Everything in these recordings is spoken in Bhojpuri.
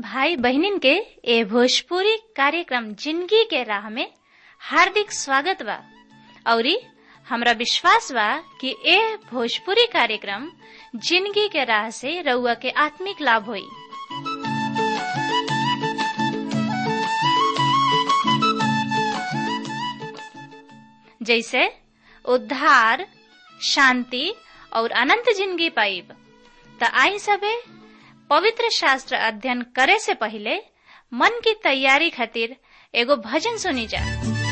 भाई बहनिन के ए भोजपुरी कार्यक्रम जिंदगी के राह में हार्दिक स्वागत बा औरी हमरा विश्वास बा कि ए भोजपुरी कार्यक्रम जिंदगी के राह से रउआ के आत्मिक लाभ होई जैसे उद्धार शांति और अनंत जिंदगी पाइब त आई सबे पवित्र शास्त्र अध्ययन करे से पहले मन की तैयारी खातिर एगो भजन सुनी जा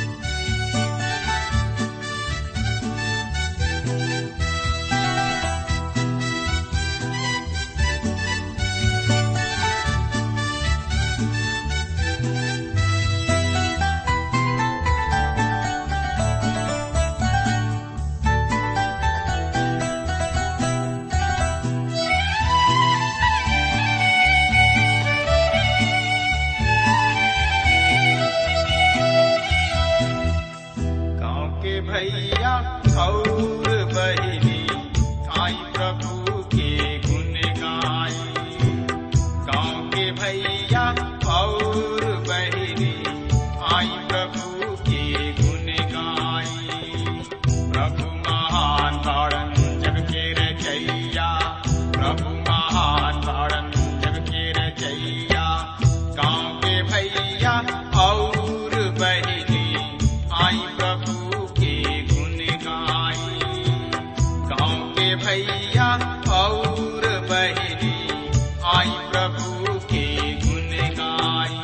गाँव के भैया और बहिनी आई प्रभु के गुण गाई गाँव के भैया और बहिनी आई प्रभु के गुण गाई प्रभु महान तारण जग के रचैया प्रभु महान तारण जग के रचैया गाँव के भैया और बहिनी आई प्रभु के गुण गाई गाँव के भैया और बहिनी आई प्रभु के गुण गाई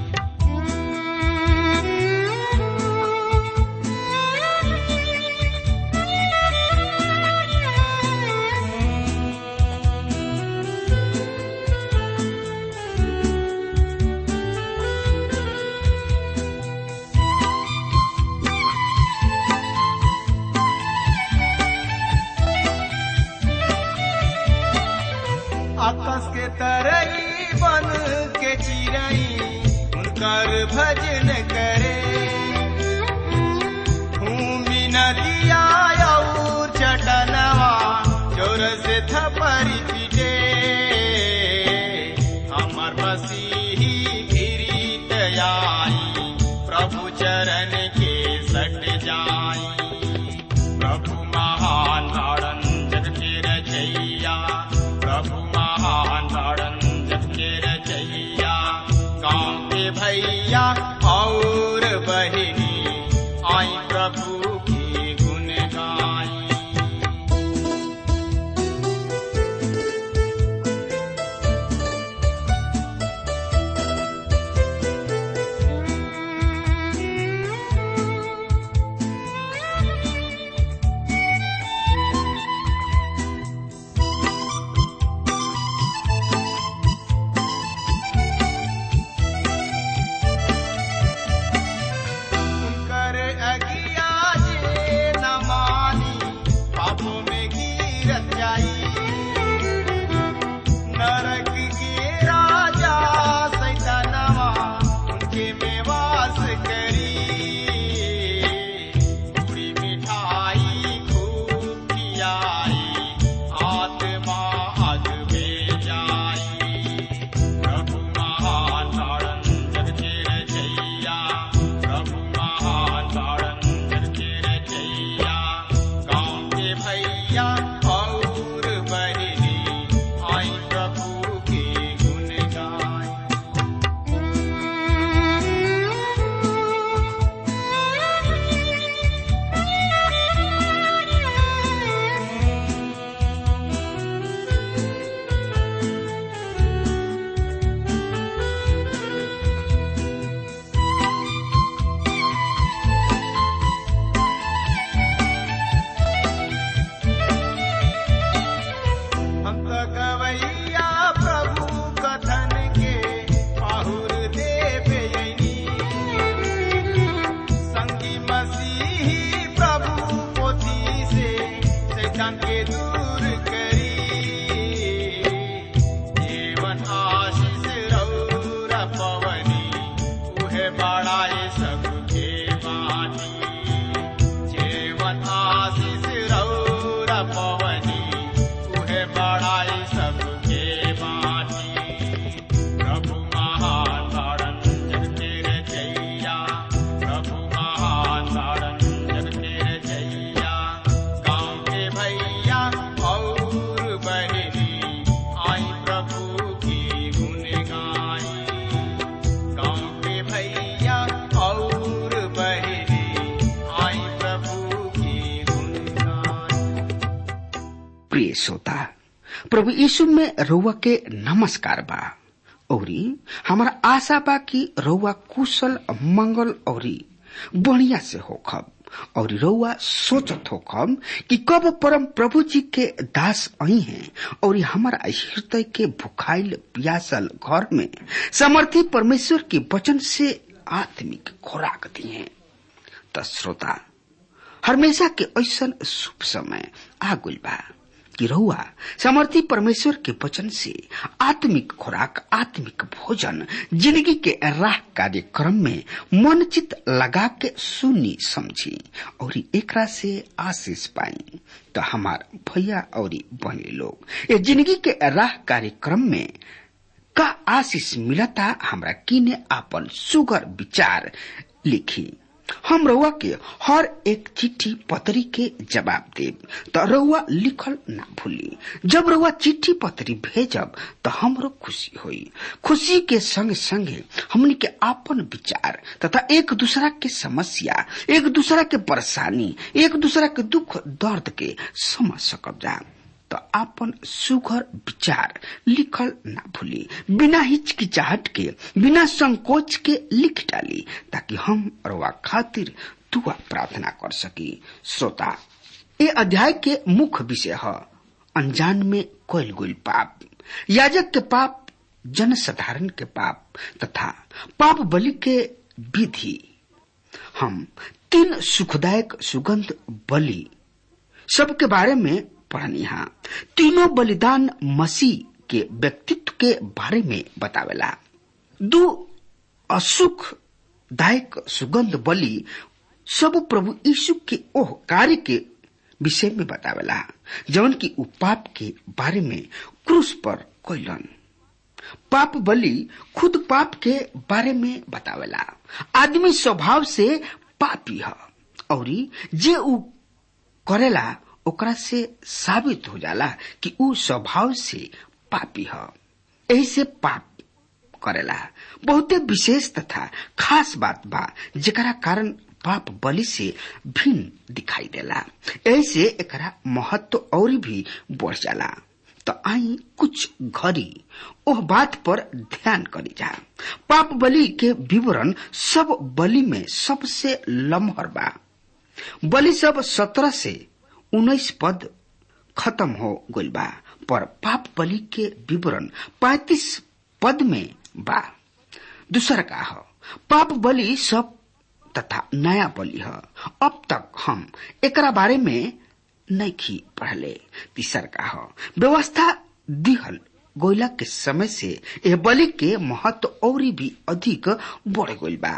आकाश के तरई बन के चिरई उनकर भजन करे भूमि नदिया और चटनवा जोर से थपरी पीटे हमर मसीही गिरीत आई प्रभु चरण के सट जाई प्रभु महान तारण जग के रचैया प्रभु महान तारण जग के रचैया गाँव के भैया और बहिनी आई प्रभु की गुण गाई उनकर अगिया जे न मानी पापों में गिरत जाई नरक के राजा सैतानवा उनके में वास करी पूरी मिठाई खूब खियाई आत्मा अग में जाई प्रभु महान तारण जग के रचैया प्रभु महान तारण जग के रचैया गाँव के भैया और बहिनी आई प्रभु के गुण गाई हम तो गवैया प्रभु कथन के पाहुर देव यनी संगी मसीही प्रभु पोथी से शैतान के दूर करी जीवन आशीष रौर पवनी उहे बड़ाए सबके बानी जीवन आशीष रौर पवनी उहे बड़ाई सबके बानी प्रभु प्रिय श्रोता प्रभु यीशु में रउआ के नमस्कार बा औरी हमारा आशा बा कि रउआ कुशल मंगल औरी बढ़िया से होखब और रउआ सोचत होखब कि कब परम प्रभु जी के दास आई हैं और हमारा हृदय के भुखाइल प्यासल घर में समर्थी परमेश्वर के वचन से आत्मिक खुराक दिए त श्रोता हमेशा के ऐसन शुभ समय आ गइल बा कि रहुआ समर्थी परमेश्वर के वचन से आत्मिक खुराक आत्मिक भोजन जिंदगी के राह कार्यक्रम में मन चित लगा के सुनी समझी और एकरा से आशीष पाई तो हमार भैया और बहनी लोग ये जिंदगी के राह कार्यक्रम में का आशीष मिलता हमरा किने आपन सुगर विचार लिखी हम रउआ के हर एक चिट्ठी पत्री के जवाब देब त रउआ लिखल ना भूली जब रउआ चिट्ठी पत्री भेजब त हमरो खुशी होई खुशी के संग संगे हमनी के आपन विचार तथा एक दूसरा के समस्या एक दूसरा के परेशानी एक दूसरा के दुख दर्द के समझ सकब जा तो आपन सुघर विचार लिखल ना भूली बिना हिचकिचाहट के बिना संकोच के लिख डाली ताकि हम रवा खातिर दुआ प्रार्थना कर सकी श्रोता ये अध्याय के मुख्य विषय है अनजान में कोयल गुल पाप याजक के पाप जन साधारण के पाप तथा पाप बलि के विधि हम तीन सुखदायक सुगंध बलि सबके बारे में पढ़निहा तीनों बलिदान मसीह के व्यक्तित्व के बारे में बतावेला दो असुख दायक सुगंध बलि सब प्रभु यीशु के ओह कार्य के विषय में बतावेला जवन की उ पाप के बारे में क्रूस पर कोयलन पाप बलि खुद पाप के बारे में बतावेला आदमी स्वभाव से पापी है और जे उ करेला ओकरा से साबित हो जाला कि उ स्वभाव से पापी है यही से पाप करेला बहुते विशेष तथा खास बात बा जेकरा कारण पाप बलि से भिन्न दिखाई देला ऐसे एकरा महत्व और भी बढ़ जाला तो आई कुछ घड़ी ओह बात पर ध्यान करी जा पाप बलि के विवरण सब बलि में सबसे लम्हर बा बलि सब सत्रह से उन्नीस पद खत्म हो गइल बा पर पाप बलि के विवरण पैतीस पद में बा दूसर का है पाप बलि सब तथा नया बलि है अब तक हम एकरा बारे में नहीं पढ़ले तीसर का है व्यवस्था दिहल गोइला के समय से यह बलि के महत्व और भी अधिक बढ़ गइल बा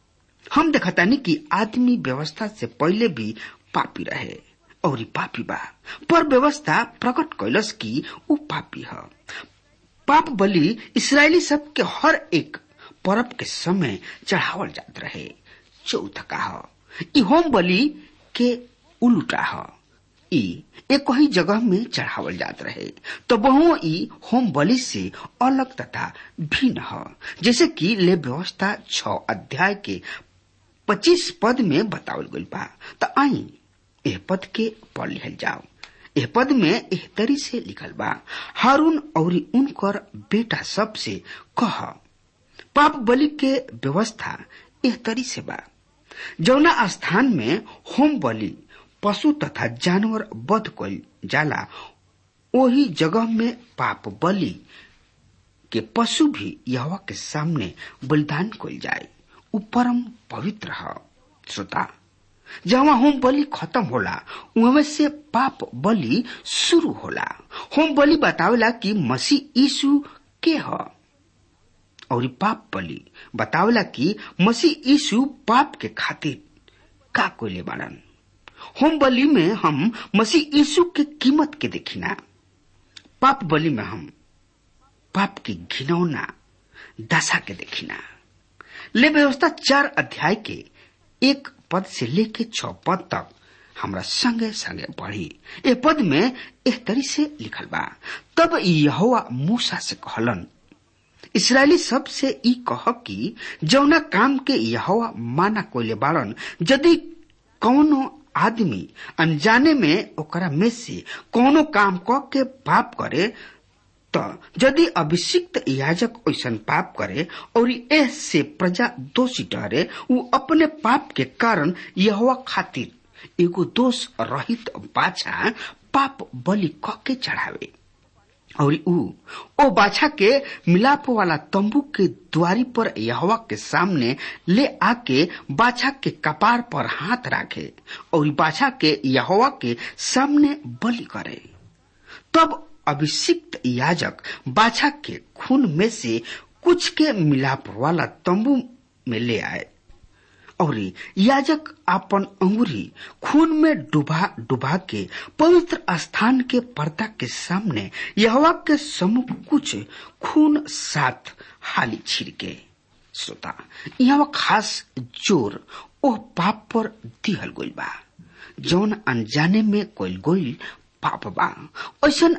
हम देखतानी कि आदमी व्यवस्था से पहले भी पापी रहे और पापी बा पर व्यवस्था प्रकट कैलस की उ पापी है पाप बलि इसराइली सब के हर एक पर्व के समय चढ़ावल जात रहे चौथ का है ई होम बलि के उल्टा है ई एक ही जगह में चढ़ावल जात रहे तो बहु ई होम बलि से अलग तथा भिन्न है जैसे कि ले व्यवस्था छ अध्याय के पच्चीस पद में बतावल गइल बा तो आई एह पद के पढ़ लिखल जाओ एह पद में एह तरी से लिखल बा हारून और उनकर बेटा सब से कह पाप बलि के व्यवस्था एह तरी से बा जौना स्थान में होम बलि पशु तथा जानवर वध कल जाला वही जगह में पाप बलि के पशु भी यहवा के सामने बलिदान कल जाए उ परम पवित्र है श्रोता जहाँ होम बलि खत्म होला उहमे से पाप बलि शुरू होला होम बलि बतावेला कि मसीह यीशु के ह और पाप बलि बतावेला कि मसीह यीशु पाप के खातिर का कोइले बाड़न होम बलि में हम मसीह यीशु के कीमत के देखिना पाप बलि में हम पाप की घिनौना दशा के देखिना ले व्यवस्था चार अध्याय के एक पद से लेके छ पद तक हमरा संगे संगे बढ़ी ए पद में एक तरी से लिखल बा तब यहोवा मूसा से कहलन इसराइली सब से ई कह कि जौना काम के यहोवा माना कोइले बाड़न यदि कौनो आदमी अनजाने में ओकरा में से कोनो काम क के पाप करे त यदि अभिषिक्त याजक ऐसन पाप करे और एह से प्रजा दोषी ठहरे उ अपने पाप के कारण यह खातिर एगो दोष रहित बाछा पाप बलि क के चढ़ावे और ऊ ओ बाछा के मिलाप वाला तंबू के द्वारी पर यहवा के सामने ले आके बाछा के कपार पर हाथ राखे और बाछा के यहवा के सामने बलि करे तब अभिषिक्त याजक बाछा के खून में से कुछ के मिलाप वाला तंबू में ले आए और याजक अपन अंगुरी खून में डुबा डुबा के पवित्र स्थान के पर्दा के सामने यहवा के सम्मुख कुछ खून साथ हाली छिड़के श्रोता यहाँ खास जोर ओह पाप पर दिहल गइल बा जौन अनजाने में कोई गोइल पाप बा ऐसन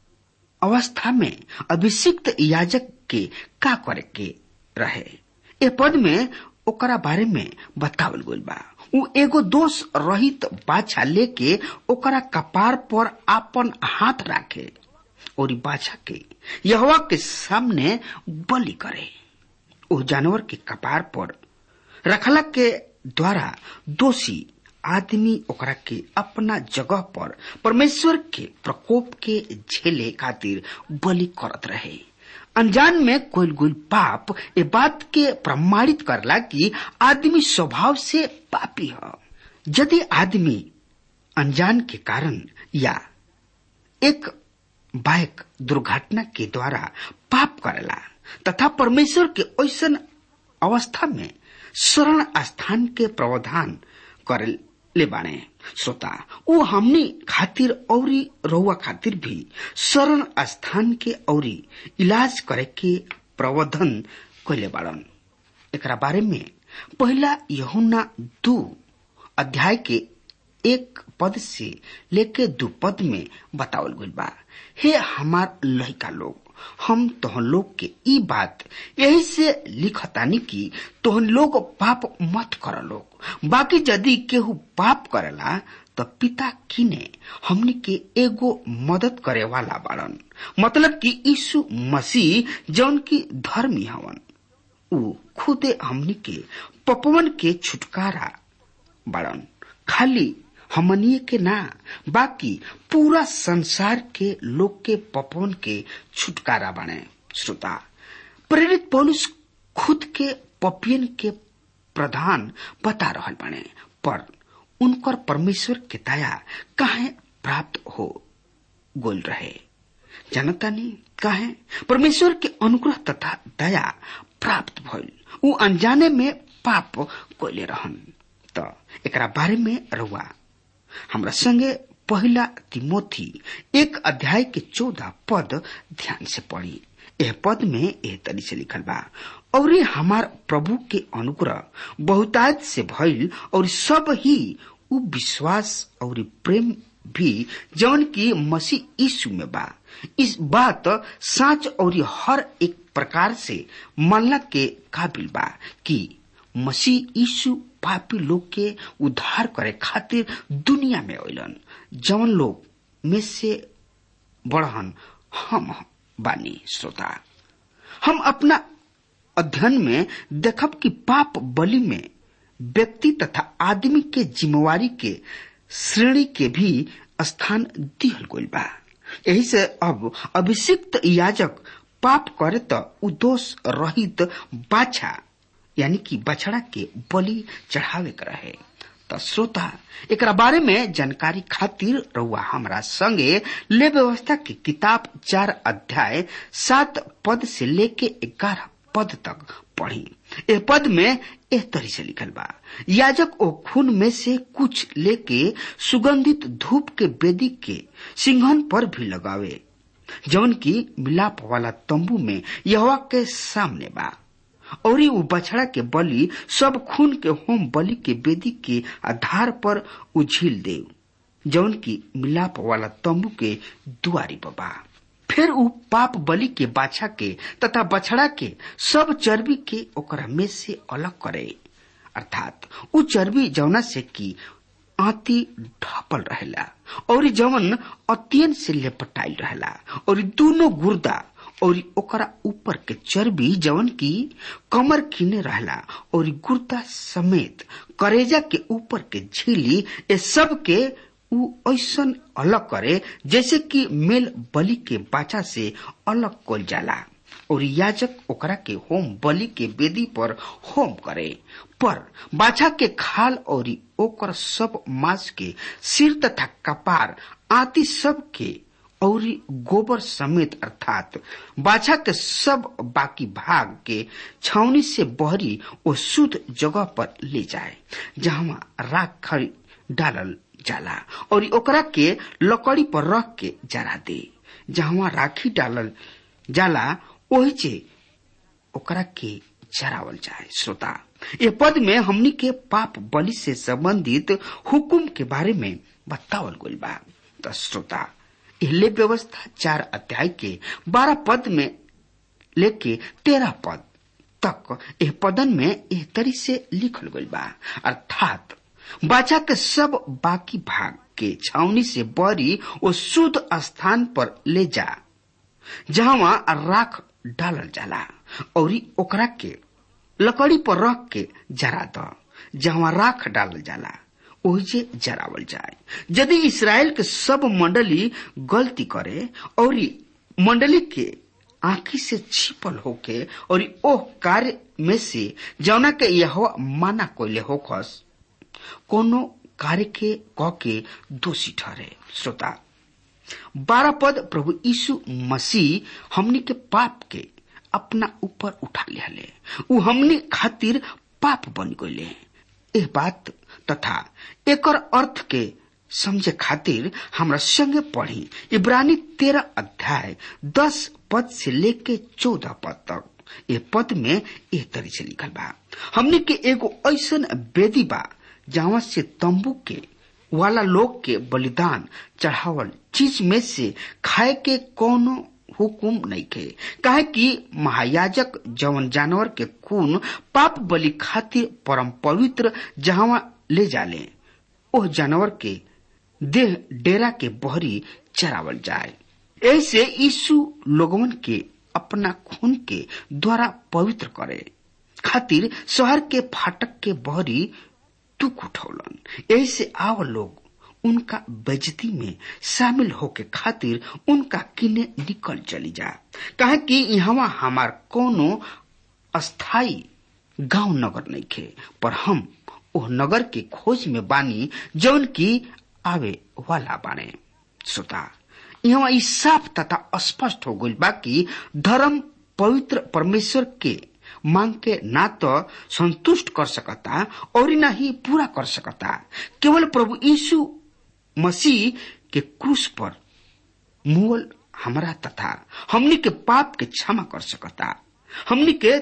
अवस्था में अभिषिक्त याजक के का करे के रहे ए पद में ओकरा बारे में बतावल गइल बा उ एगो दोष रहित बाछा लेके ओकरा कपार पर आपन हाथ राखे और बाछा के यहवा के सामने बलि करे ओ जानवर के कपार पर रखला के द्वारा दोषी आदमी ओकरा के अपना जगह पर परमेश्वर के प्रकोप के झेले खातिर बलि करत रहे अनजान में कोई गुल पाप ए बात के प्रमाणित करला कि आदमी स्वभाव से पापी है यदि आदमी अनजान के कारण या एक बाइक दुर्घटना के द्वारा पाप करेला तथा परमेश्वर के ऐसन अवस्था में शरण स्थान के प्रावधान करे ले बाणे श्रोता वो हमनी खातिर औरी रउआ खातिर भी शरण स्थान के औरी इलाज करे के प्रबंधन कैले बाड़न एकरा बारे में पहला यहुना दू अध्याय के एक पद से लेके दू पद में बतावल गइल बा हे हमार लहिका लोग हम तोहन लोग के ई बात यही से लिखतानी कि तोहन लोग पाप मत कर लोग बाकी यदि केहू पाप करेला तो पिता किने हमनी के एगो मदद करे वाला बाड़न मतलब कि यीशु मसीह जौन की धर्मी हवन उ खुदे हमनी के पपवन के छुटकारा बाड़न खाली हमनिए के ना बाकी पूरा संसार के लोग के पपवन के छुटकारा बने श्रोता प्रेरित पौलुस खुद के पपियन के प्रधान बता रहल बने पर उनकर परमेश्वर के दया काहे प्राप्त हो गोल रहे जनता ने काहे परमेश्वर के अनुग्रह तथा दया प्राप्त भइल उ अनजाने में पाप कोले रहन त एकरा बारे में रहुआ हमरा संगे पहला तिमोथी एक अध्याय के चौदह पद ध्यान से पढ़ी यह पद में यह तरी से लिखल बा और हमार प्रभु के अनुग्रह बहुतायत से भइल और सब ही उ विश्वास और प्रेम भी जौन की मसीह यीशु में बा इस बात साच और हर एक प्रकार से मानला के काबिल बा कि मसीह यीशु पापी लोग के उद्धार करे खातिर दुनिया में अलन जवन लोग में से बढ़न हम बानी श्रोता हम अपना अध्ययन में देखब कि पाप बलि में व्यक्ति तथा आदमी के जिम्मेवारी के श्रेणी के भी स्थान दिहल गइल बा यही से अब अभिषिक्त याजक पाप करे तो उदोष रहित बाछा यानी कि बछड़ा के बलि चढ़ावे के रहे त श्रोता एकरा बारे में जानकारी खातिर रउआ हमरा संगे ले व्यवस्था की किताब चार अध्याय सात पद से लेके ग्यारह पद तक पढ़ी ए पद में एह तरी से लिखल बा याजक ओ खून में से कुछ लेके सुगंधित धूप के बेदी के सिंघन पर भी लगावे जौन की मिलाप वाला तंबू में यहवा के सामने बा और उ बछड़ा के बलि सब खून के होम बलि के बेदी के आधार पर उझिल दे जौन की मिलाप वाला तंबू के दुआरी बा फिर उ पाप बलि के बाछा के तथा बछड़ा के सब चर्बी के ओकरा में से अलग करे अर्थात उ चर्बी जौना से की आती ढपल रहेला और जवन अत्यंत से लेपटाइल रहेला और दोनों गुर्दा और ओकरा ऊपर के चर्बी जवन की कमर किने रहला और गुर्दा समेत करेजा के ऊपर के झीली ये सब के उ ऐसन अलग करे जैसे कि मेल बलि के बाचा से अलग कल जाला और याजक ओकरा के होम बलि के वेदी पर होम करे पर बाछा के खाल और ओकर सब मांस के सिर तथा कपार आदि सब के और गोबर समेत अर्थात बाछा के सब बाकी भाग के छावनी से बहरी वो शुद्ध जगह पर ले जाए जहाँ राख खड़ी डालल जाला और ओकरा के लकड़ी पर रख के जरा दे जहाँ राखी डालल जाला ओही जे ओकरा के जरावल जाए श्रोता ये पद में हमनी के पाप बलि से संबंधित हुकुम के बारे में बतावल गइल बा तो श्रोता एहले व्यवस्था चार अध्याय के बारह पद में लेके तेरह पद तक एह पदन में एह तरी से लिखल गइल बा अर्थात बाचा के सब बाकी भाग के छावनी से बरी वो शुद्ध स्थान पर ले जा जहां राख डालल जाला और ओकरा के लकड़ी पर रख के जरा द जहां राख डालल जाला ओहिजे जरावल जाए यदि इसराइल के सब मंडली गलती करे और मंडली के आंखी से छिपल होके और ओह कार्य में से जौना के यह माना कोयले होखस कोनो कार्य के क के दोषी ठहरे श्रोता बारह पद प्रभु यीशु मसीह हमनी के पाप के अपना ऊपर उठा लिया उ हमनी खातिर पाप बन गए एह बात तथा एकर अर्थ के समझे खातिर हमरा संगे पढ़ी इब्रानी तेरह अध्याय दस पद से लेके चौदह पद तक ये पद में एह तरी से लिखल बा हमने के एगो ऐसन वेदी बा जहाँ से तंबू के वाला लोग के बलिदान चढ़ावल चीज में से खाए के कोनो हुकुम नहीं के काहे कि महायाजक जवन जानवर के खून पाप बलि खातिर परम पवित्र जहां ले जाले ओह जानवर के देह डेरा के बहरी चरावल जाए ऐसे यीशु लोगवन के अपना खून के द्वारा पवित्र करे खातिर शहर के फाटक के बहरी दुख उठौलन ऐसे आव लोग उनका बेजती में शामिल होके खातिर उनका किने निकल चली जा कहे कि यहाँ हमार कोनो अस्थाई गांव नगर नहीं खे पर हम ओह नगर के खोज में बानी जौन की आवे वाला बाने श्रोता यहाँ ई साफ तथा स्पष्ट हो गई बाकी धर्म पवित्र परमेश्वर के मांग के ना तो संतुष्ट कर सकता और न ही पूरा कर सकता केवल प्रभु यीशु मसीह के क्रूस पर मुअल हमरा तथा हमनी के पाप के क्षमा कर सकता हमनी के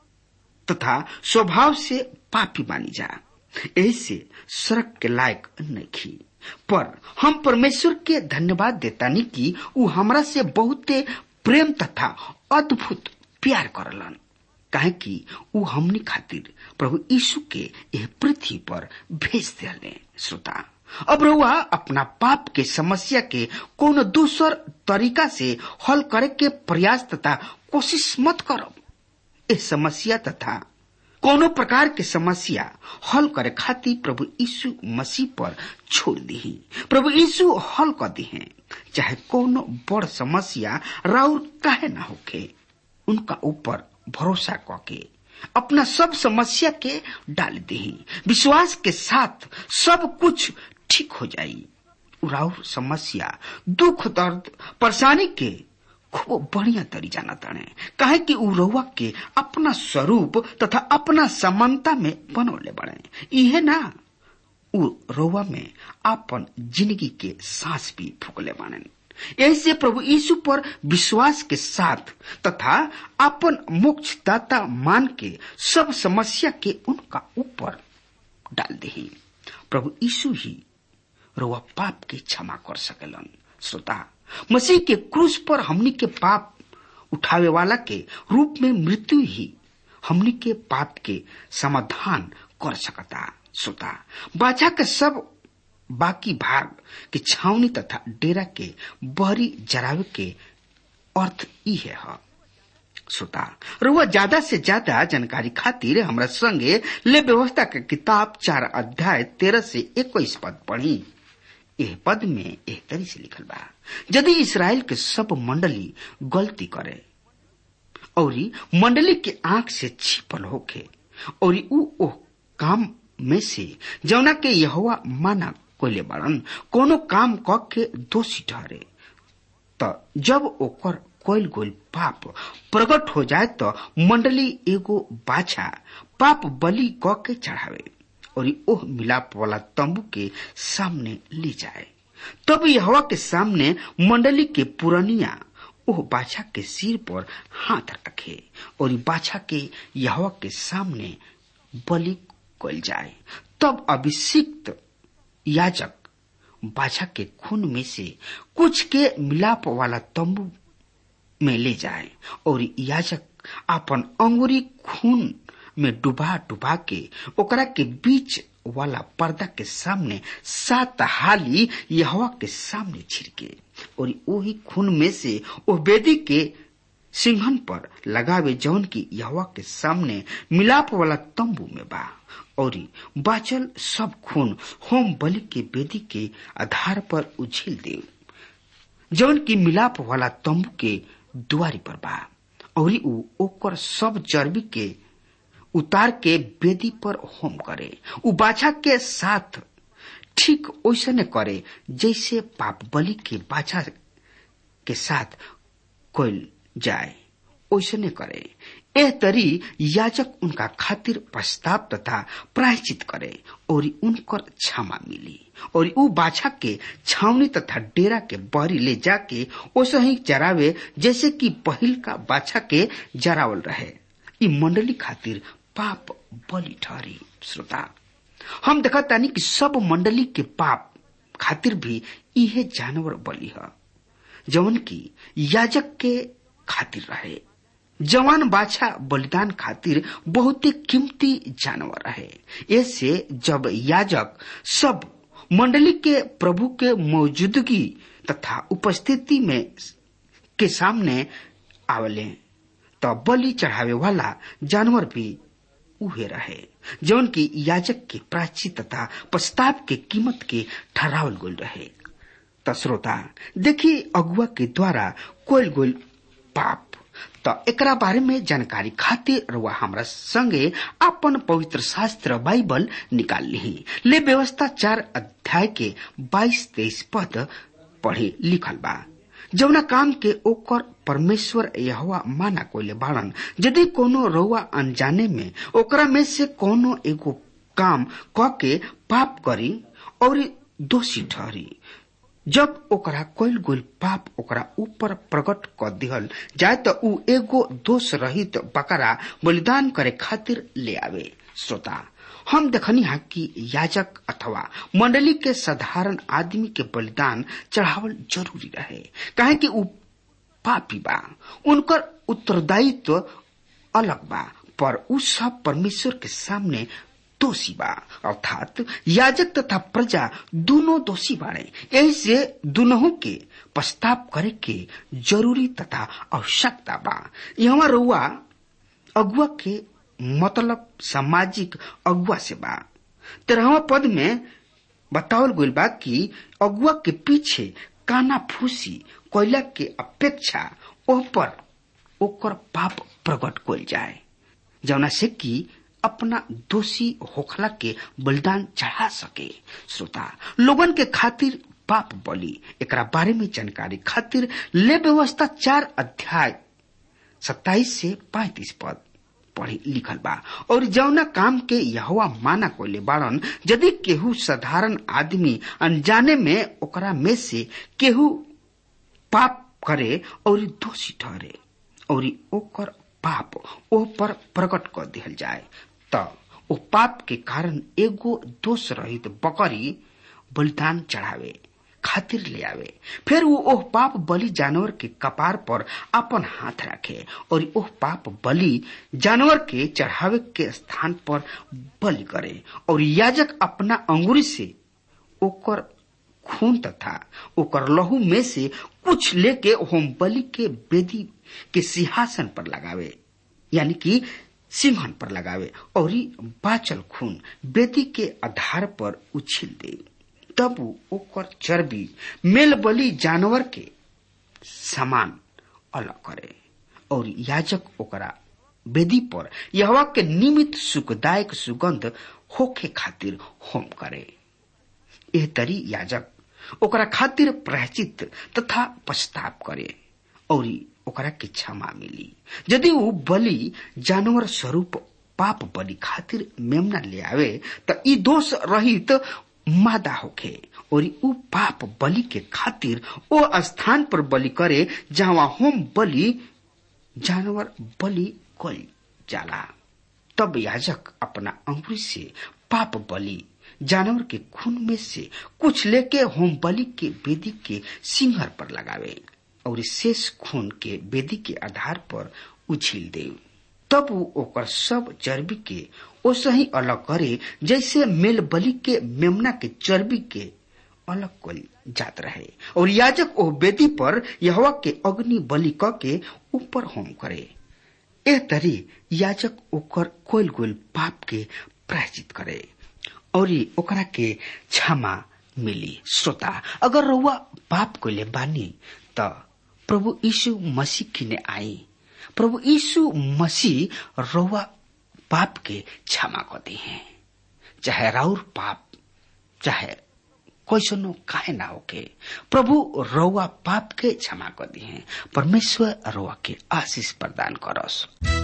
तथा स्वभाव से पापी बानी जा ऐसे सड़क के लायक नहीं पर हम परमेश्वर के धन्यवाद देतानी कि उ हमरा से बहुते प्रेम तथा अद्भुत प्यार करलन काहे कि उ हमनी खातिर प्रभु यीशु के यह पृथ्वी पर भेज दिले श्रोता अब रहुआ अपना पाप के समस्या के कोनो दूसर तरीका से हल करे के प्रयास तथा कोशिश मत करब इस समस्या तथा कोनो प्रकार के समस्या हल करे खातिर प्रभु यीशु मसीह पर छोड़ दी प्रभु यीशु हल कर दी है चाहे कोनो बड़ समस्या राउर काहे ना होके उनका ऊपर भरोसा करके अपना सब समस्या के डाल दी विश्वास के साथ सब कुछ ठीक हो जाई राउर समस्या दुख दर्द परेशानी के खूब बढ़िया तरी जाना ताने काहे कि उ रउआ के अपना स्वरूप तथा अपना समानता में बनौले बड़े इहे ना उ रउआ में अपन जिंदगी के सांस भी फूकले बाने ऐसे प्रभु यीशु पर विश्वास के साथ तथा अपन मोक्ष दाता मान के सब समस्या के उनका ऊपर डाल दे प्रभु यीशु ही रउआ पाप के क्षमा कर सकेलन श्रोता मसीह के क्रूस पर हमनी के पाप उठावे वाला के रूप में मृत्यु ही हमनी के पाप के समाधान कर सकता श्रोता बाचा के सब बाकी भाग के छावनी तथा डेरा के बहरी जरावे के अर्थ ई है, है। श्रोता रुआ ज्यादा से ज्यादा जानकारी खातिर हमरा संगे ले व्यवस्था के किताब चार अध्याय तेरह से इक्कीस पद पढ़ी एह पद में एह तरी से लिखल बा यदि इसराइल के सब मंडली गलती करे और मंडली के आंख से छिपल होके और ऊ ओह काम में से जौना के यहोवा माना कोले बाड़न कोनो काम क के दोषी ठहरे त जब ओकर कोयल गोल पाप प्रकट हो जाए तो मंडली एगो बाछा पाप बलि क के चढ़ावे और ओह मिलाप वाला तंबू के सामने ले जाए तब यहवा के सामने मंडली के पुरनिया ओह बाछा के सिर पर हाथ रखे और बाछा के यहवा के सामने बलि कल जाए तब अभिषिक्त याजक बाछा के खून में से कुछ के मिलाप वाला तंबू में ले जाए और याजक अपन अंगुरी खून में डुबा डुबा के ओकरा के बीच वाला पर्दा के सामने सात हाली यहवा के सामने छिड़के और वही खून में से वो बेदी के सिंहन पर लगावे जौन की यहवा के सामने मिलाप वाला तंबू में बा और बाचल सब खून होम बलि के बेदी के आधार पर उछिल दे जौन की मिलाप वाला तंबू के दुआरी पर बा और ऊ ओकर सब चर्बी के उतार के बेदी पर होम करे उ बाछा के साथ ठीक वैसने करे जैसे पाप बलि के बाछा के साथ कोयल जाए वैसने करे एह तरी याजक उनका खातिर प्रस्ताव तथा प्रायश्चित करे और उनकर क्षमा मिली और ऊ बाछा के छावनी तथा डेरा के बहरी ले जाके ओसे ही जरावे जैसे कि पहिल का बाछा के जरावल रहे ई मंडली खातिर पाप बलि ठहरी श्रोता हम देखा तानी कि सब मंडली के पाप खातिर भी इहे जानवर बलि है जवन की याजक के खातिर रहे जवान बाछा बलिदान खातिर बहुते कीमती जानवर रहे ऐसे जब याजक सब मंडली के प्रभु के मौजूदगी तथा उपस्थिति में के सामने आवले तो बलि चढ़ावे वाला जानवर भी उहे रहे जौन की याजक के प्राची तथा प्रस्ताव के कीमत के ठहरावल गोल रहे त श्रोता देखी अगुआ के द्वारा कोयल गोल पाप त एकरा बारे में जानकारी खातिर रुआ हमरा संगे अपन पवित्र शास्त्र बाइबल निकाल ली ले व्यवस्था चार अध्याय के बाईस तेईस पद पढ़े लिखल बा जौना काम के ओकर परमेश्वर यहवा माना कोइले बाड़न यदि कोनो रउआ अनजाने में ओकरा में से कोनो एगो काम क के पाप करी और दोषी ठहरी जब ओकरा कोइल गोल पाप ओकरा ऊपर प्रकट क दिहल जाए त ऊ एगो दोष रहित बकरा बलिदान करे खातिर ले आवे श्रोता हम देखनी हा कि याजक अथवा मंडली के साधारण आदमी के बलिदान चढ़ावल जरूरी रहे काहे कि ऊ पापी बा उनकर उत्तरदायित्व अलग बा पर ऊ सब परमेश्वर के सामने दोषी बा अर्थात याजक तथा प्रजा दोनों दोषी बाड़े यही से दोनों के प्रस्ताव करे के जरूरी तथा आवश्यकता बा यहाँ रुआ अगुआ के मतलब सामाजिक अगुआ से बा तेरहवा पद में बतावल गइल बा कि अगुआ के पीछे काना फूसी कोयला के अपेक्षा ओह पर ओकर पाप प्रकट कइल जाए जौना से कि अपना दोषी होखला के बलिदान चढ़ा सके श्रोता लोगन के खातिर पाप बलि एकरा बारे में जानकारी खातिर ले व्यवस्था चार अध्याय सत्ताईस से पैतीस पद पढ़ी लिखल बा और जौना काम के यहवा माना कोले बाड़न यदि केहू साधारण आदमी अनजाने में ओकरा में से केहू पाप करे और दोषी ठहरे और ओकर पाप ओ पर प्रकट कर दिहल जाए त ओ पाप के कारण एगो दोष रहित बकरी बलिदान चढ़ावे खातिर ले आवे फिर वो ओह पाप बलि जानवर के कपार पर अपन हाथ रखे और ओह पाप बलि जानवर के चढ़ावे के स्थान पर बलि करे और याजक अपना अंगुरी से ओकर खून तथा ओकर लहू में से कुछ लेके होम बलि के वेदी के सिंहासन पर लगावे यानी कि सिंहन पर लगावे और बाचल खून वेदी के आधार पर उछिल दे तब उ ओकर चर्बी मेल बलि जानवर के समान अलग करे और याजक ओकरा वेदी पर यहवा के निमित सुखदायक सुगंध होखे खातिर होम करे एह तरी याजक ओकरा खातिर प्रायचित तथा पछताप करे और ओकरा के क्षमा मिली यदि ऊ बलि जानवर स्वरूप पाप बलि खातिर मेमना ले आवे त ई दोष रहित मादा होखे और ऊ पाप बलि के खातिर ओ स्थान पर बलि करे जहाँ होम बलि जानवर बलि कल जाला तब याजक अपना अंगुरी से पाप बलि जानवर के खून में से कुछ लेके होम बलि के वेदी के सिंहर पर लगावे और शेष खून के वेदी के आधार पर उछिल दे तब वो ओकर सब चर्बी के ओसही अलग करे जैसे मेल बलि के मेमना के चर्बी के अलग कल जात रहे और याजक ओ वेदी पर यहवा के अग्नि बलि क के ऊपर होम करे एह तरी याजक ओकर कोल गोल पाप के प्रायचित करे और ओकरा के क्षमा मिली श्रोता अगर रउआ पाप कोले बानी त प्रभु यीशु मसीह किने आई प्रभु यीशु मसीह रउआ पाप के क्षमा करते हैं चाहे राउर पाप चाहे कैसनो काहे ना होके प्रभु रउआ पाप के क्षमा कर दी है परमेश्वर रउआ के आशीष प्रदान करस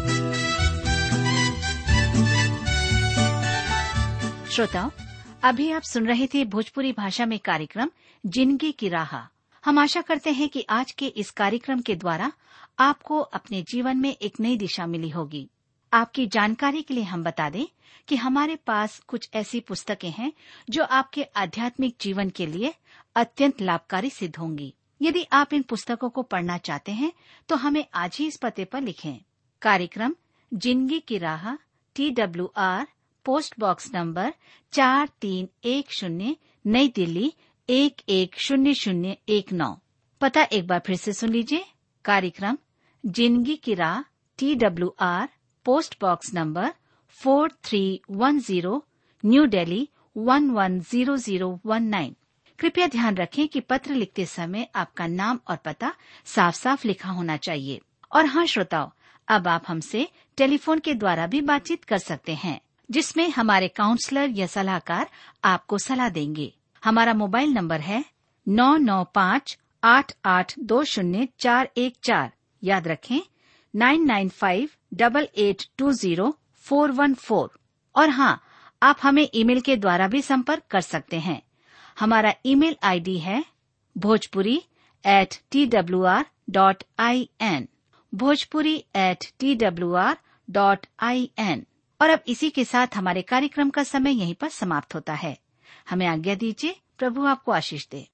श्रोताओं अभी आप सुन रहे थे भोजपुरी भाषा में कार्यक्रम जिंदगी की राह हम आशा करते हैं कि आज के इस कार्यक्रम के द्वारा आपको अपने जीवन में एक नई दिशा मिली होगी आपकी जानकारी के लिए हम बता दें कि हमारे पास कुछ ऐसी पुस्तकें हैं जो आपके आध्यात्मिक जीवन के लिए अत्यंत लाभकारी सिद्ध होंगी यदि आप इन पुस्तकों को पढ़ना चाहते हैं तो हमें आज ही इस पते पर लिखें कार्यक्रम जिंदगी की राह T W R post box number चार तीन एक शून्य नई दिल्ली एक एक शून्य शून्य एक नौ पता एक बार फिर से सुन लीजिए कार्यक्रम जिंदगी की राह T W R post box number four three one zero new Delhi one one zero zero one nine कृपया ध्यान रखें कि पत्र लिखते समय आपका नाम और पता साफ साफ लिखा होना चाहिए और हाँ श्रोताओं अब आप हमसे टेलीफोन के द्वारा भी बातचीत कर सकते हैं जिसमें हमारे काउंसलर या सलाहकार आपको सलाह देंगे हमारा मोबाइल नंबर है नौ नौ पाँच आठ आठ दो शून्य चार एक चार याद रखें nine nine five double eight two zero four one four और हाँ आप हमें ईमेल के द्वारा भी संपर्क कर सकते हैं हमारा ईमेल आईडी है Bhojpuri at T W R dot I N Bhojpuri at T W R dot I N और अब इसी के साथ हमारे कार्यक्रम का समय यहीं पर समाप्त होता है हमें आज्ञा दीजिए प्रभु आपको आशीष दे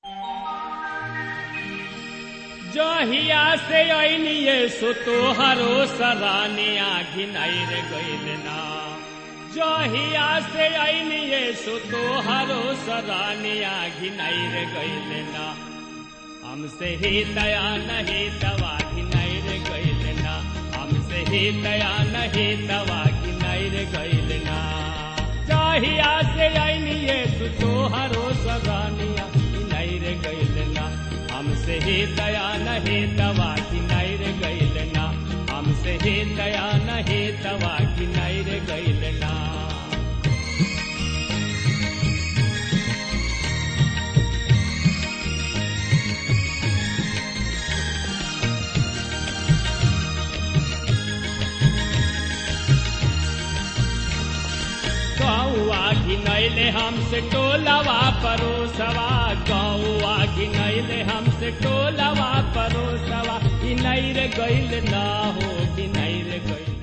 जहिया से अनिए सो तोहरो सराने आघिन रे गइल ना जहिया से अनिए सो तोहरो सराने आघिन रे गइल ना हमसे ही दया नहीं दवा घिनाई रे गइल ना हमसे ही दया नहीं दवा घिनाई रे गइल ना जहिया से अनिए सो तोहरो सरानिया घिनाई रे गइल ना हमसे ही दया नहीं दवा की नैर गैल ना हमसे ही दया नहीं दवा की नैर गैल ना गौआ घिनैले हमसे टोलवा परोसवा गौआ घिनैले हमसे टोलवा परोसवा घिनैर गैल ना हो घिनैर गैल